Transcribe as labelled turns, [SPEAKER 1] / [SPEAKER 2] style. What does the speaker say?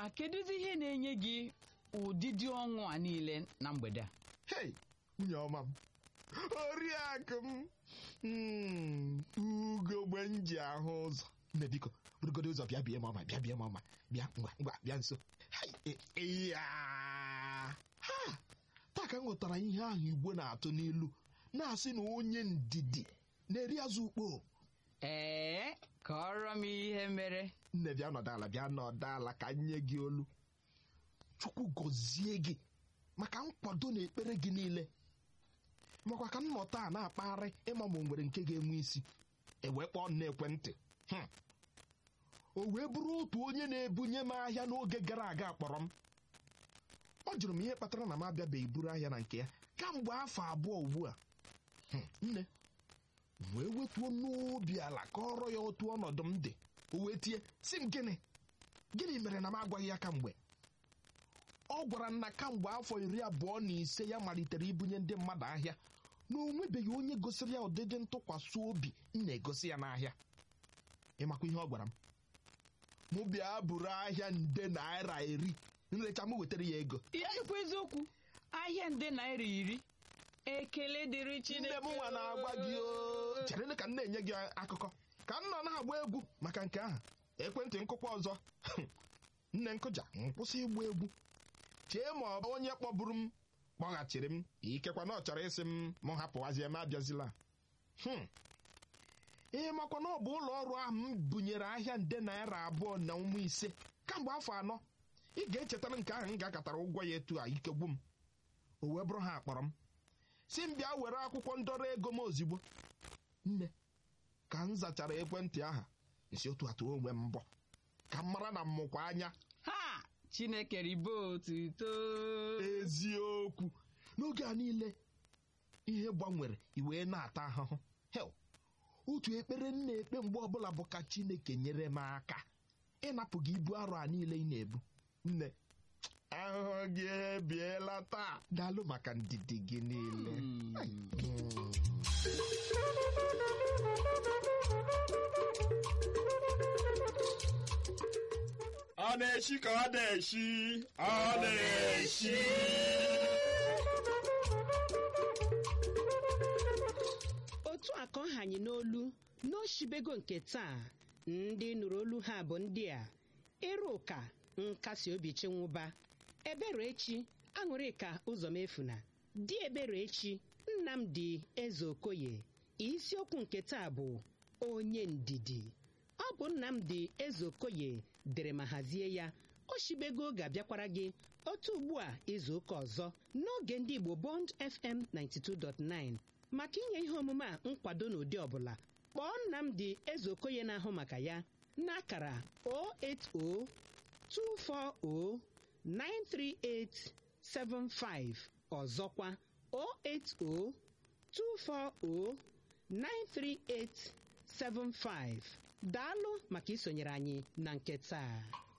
[SPEAKER 1] ngwa kedụzi ihe na-enye gị ụdịdị ọṅụ a niile na mgbede a
[SPEAKER 2] hei nwunye ọma m oriakụ m Mm, ugogbe m ji ahụ ụzọ nne biko burugodo ụzọ bịa bie m ọma bịa bie m ọma bịa ngwa ngwa bịa nso Hai, e- ịya ha taa ka m ghọtara ihe ahụ igbo na-atụ n'ilu na-asị na onye ndidi na-eri azụ ukpo
[SPEAKER 1] ee kọrọ m ihe mere
[SPEAKER 2] nne bịa nọdụ ala bịa nọdụ ala ka m nye gị olu chukwu gọzie gị maka nkwado na ekpere gị niile makwa ka m nọ taa na-akpagharị ịma ma o nwere nke ga-enwe isi ewee kpọọ m n'ekwentị Hmm. o wee bụrụ otu onye na-ebunye m ahịa n'oge gara aga kpọrọ m ọ jụrụ m ihe kpatara na m abịabeghị buru ahịa na nke ya kamgbe afọ abụọ ugbu a Hmm, nne wee wetuo n'obi ala kọrọ ya otu ọnọdụ m dị o wee tie si m gịnị gịnị mere na m agwaghị ya kamgbe ọ gwara m na kamgbe afọ iri abụọ na ise ya malitere ibunye ndị mmadụ ahịa na o nwebeghị onye gosiri ya ụdịdị ntụkwasị obi m na-egosi ya n'ahịa ịmakwa ihe ọ gwara m mụ bịa buru ahịa nde naira iri nrecha m wetara ya ego
[SPEAKER 1] ya ikwu eziokwu ahịa nde naira iri ekele dịrị
[SPEAKER 2] nne
[SPEAKER 1] chineke
[SPEAKER 2] m nwa na-agwa gị o chere ka m na-enye gị akụkọ ka m nọ na-agba egwu maka nke ahụ ekwentị nkụkwa ọzọ nne nkụja nkwụsị ịgba egwu chee ma ọ bụ onye kpọburu m kpọghachiri m ikekwa na ọ chọrọ ịsị m m hapụwazie m abịazila Hmm. ihe makwa na ọ bụ ụlọ ọrụ ahụ m bunyere ahịa nde naira abụọ na ụmụ ise kamgbe afọ anọ ị ga-echetara nke ahụ m ga-akatara ụgwọ ya etu a ike gwu m o wee bụrụ ha akpọrọ m si m bịa were akwụkwọ ndọrọ ego m ozigbo nne ka m zachara ekwentị aha nsi otu atụ onwe m mbọ ka m mara na mmụkwa anya
[SPEAKER 1] ha chineke ribe otuto
[SPEAKER 2] eziokwu n'oge a niile ihe gbanwere iwee na-ata ahụhụ hel otu ekpere m na-ekpe mgbe ọbụla bụ ka chineke nyere m aka ịnapụ gị ibu arọ a niile ị na-ebu nne ahụhụ gị ebiela taa daalụ maka ndidi gị niile
[SPEAKER 1] Hmm.
[SPEAKER 3] ọ na-eshi ka ọ na-eshi ọ na-eshi
[SPEAKER 4] otu a ka ọ hanye n'olu n'oshibego nke taa ndị nụrụ olu ha bụ ndị a ịrụka nkasi obi chenwụba eberechi aṅụrịka ụzọmefuna di eberechi nnamdi eze okoye isiokwu nke taa bụ onye ndidi ọ bụ nnamdi eze okoye dere ma hazie ya oshibego ga-abịakwara gị otu ugbu a izu ụka ọzọ n'oge ndị igbo bond fm 92.9 maka inye ihe omume a nkwado n'ụdị ọbụla kpọọ nnamdi eze okoye na-ahụ maka ya n'akara 08024093875 ọzọkwa 08024093875 daalụ maka isonyere anyị na nke taa